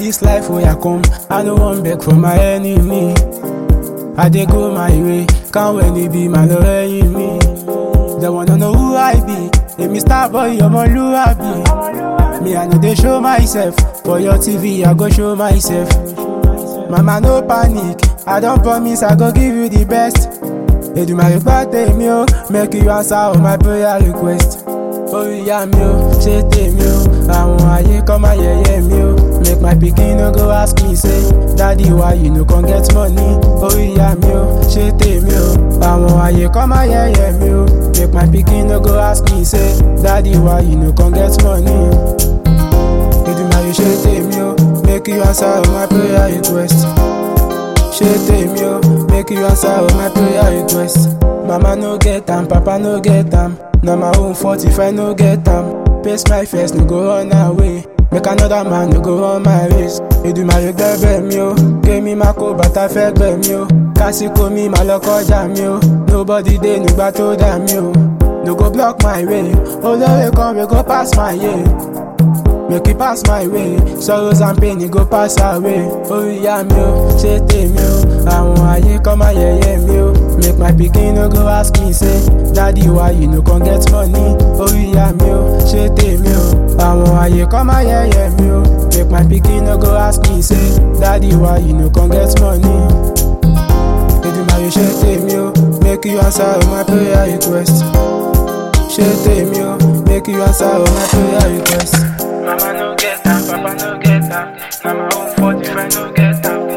this life where I come, I no one beg for my enemy. I dey go my way, can't when it be my lọ́rẹ́yìn mi. They wanna know who I be, èmi star boy ọmọlúwàbí. Me I no dey show myself, for your TV I go show myself. Mama no panic, I don promise I go give you the best. Èdùmàrè gbọ́ tèmi o, make you answer all my prayer request. Orí ìyá mi o, ṣé tèmi o, àwọn ayé kọ́ máa yẹ̀yẹ́ mi o. Make my pikin no go ask me say, daddy why you no come get money? Orí ìyá mi o, ṣé tèmi o, àwọn ayé kọ́ máa yẹ̀yẹ́ mi o. Make my pikin no go ask me say, daddy why you no come get money? Èdùmàrè ṣé tèmi o, make you answer all my prayer request. Ṣé tèmi o, make you answer all my prayer request. Mama no get am, papa no get am. Na my own fault if I no get am. Pace my first, no go run away. Make another man no go run my race. Èdùmàrè gbẹ́bẹ̀ mi o, kémi má kó bàtà fẹ́ gbẹ̀ mi o. Kásìkò mi má lọ kọjá mi o. Nobody dey nígbà tó dà mí o. No go block my way. Olóore kan wey go pass my way. Make it pass my way, sorrows and pain it go pass away. Orí ìyá mi o, ṣé tèmi o, àwọn ayé kọ́ máa yẹ̀yẹ́ mi o. Make my pikin no go ask me say, daddy why you no come get money? Orí ìyá mi o, ṣé tèmi o, àwọn ayé kọ́ máa yẹ̀yẹ́ mi o. Make my pikin no go ask me say, daddy why you no come get money? Èdùmàrè ṣé tèmi o, make you answer all my prayer request. Ṣé tèmi o, make you answer all my prayer request. Mama no get am, papa no get am. Na my own fault if I no get am.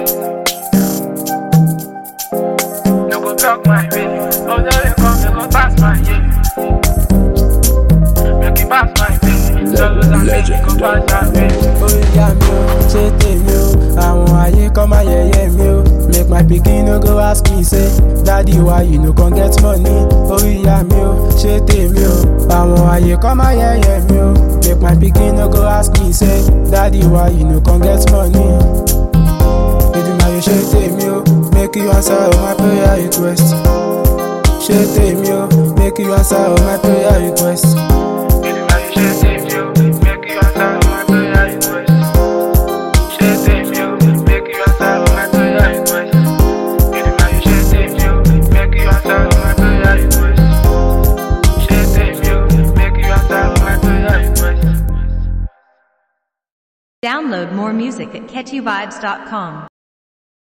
No go block my way. Although you come, you go pass my way. Make it pass my way. Sorrows and pain, you go pass my way. Orí ìyá mi o, ṣé tèmi o, àwọn ayé kọ́ máa yẹ̀yẹ́ mi o. Make my pikin no go ask me say, daddy why you no come get money? Orí ìyá mi o, ṣé tèmi o, àwọn ayé kọ́ máa yẹ̀yẹ́ mi o. Make my pikin no go ask me say, daddy why you no come get money? Èdùmàrè ṣé tèmi o, make you answer all my prayer request. Ṣé tèmi o, make you answer all my prayer request. Èdùmàrè ṣé tèmi o, make you answer all my prayer request. Ṣé tèmi o, make you answer all my prayer request. Èdùmàrè ṣé tèmi o, make you answer all my prayer request. Ṣé tèmi o, make you answer all my prayer request. Download more music at catchyvibes.com.